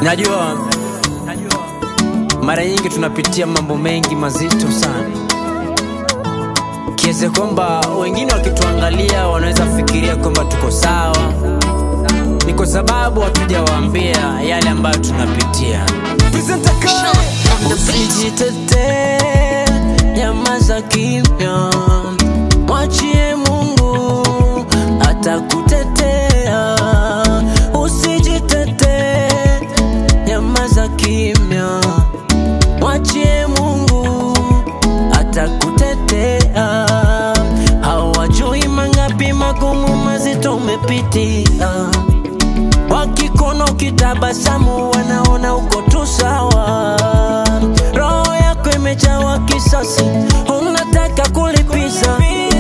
Najua mara nyingi tunapitia mambo mengi mazito sana, kiasi kwamba wengine wakituangalia wanaweza fikiria kwamba tuko sawa. Ni kwa sababu hatujawaambia yale ambayo tunapitia. Usijitetee, nyamaza kimya, mwachie Mungu atakutetea. Usijitetee, nyamaza kimya, mwachie Mungu atakutetea. Hawajui mangapi magumu mazito umepitia, wakikona ukitabasamu wanaona uko tu sawa. Roho yako imejawa kisasi, unataka kulipiza.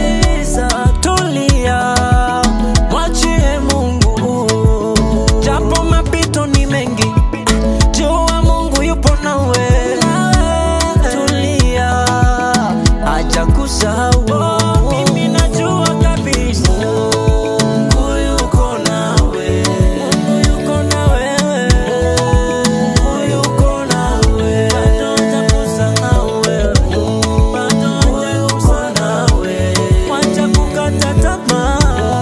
Tulia, mwachie Mungu, japo mapito ni mengi, jua Mungu yupo nawe. Tulia, acha kusahau. Mimi najua kabisa Mungu yuko nawe, Mungu yuko na wewe, Mungu yuko nawe, bado hajakusahau wewe, bado yuko nawe, wacha kukata tamaa,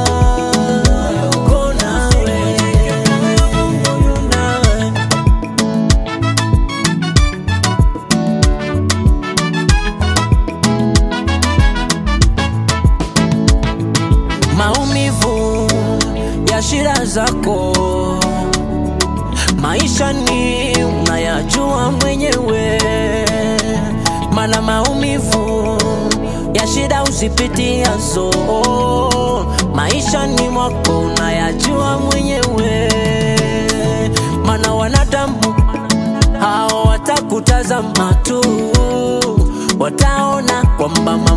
yuko nawe, Mungu yu nawe. maumivu ya shida zako maisha ni unayajua mwenyewe mana maumivu ya shida usipitiazo maisha ni mwako unayajua mwenyewe mana wanadamu hao watakutazama tu wataona kwamba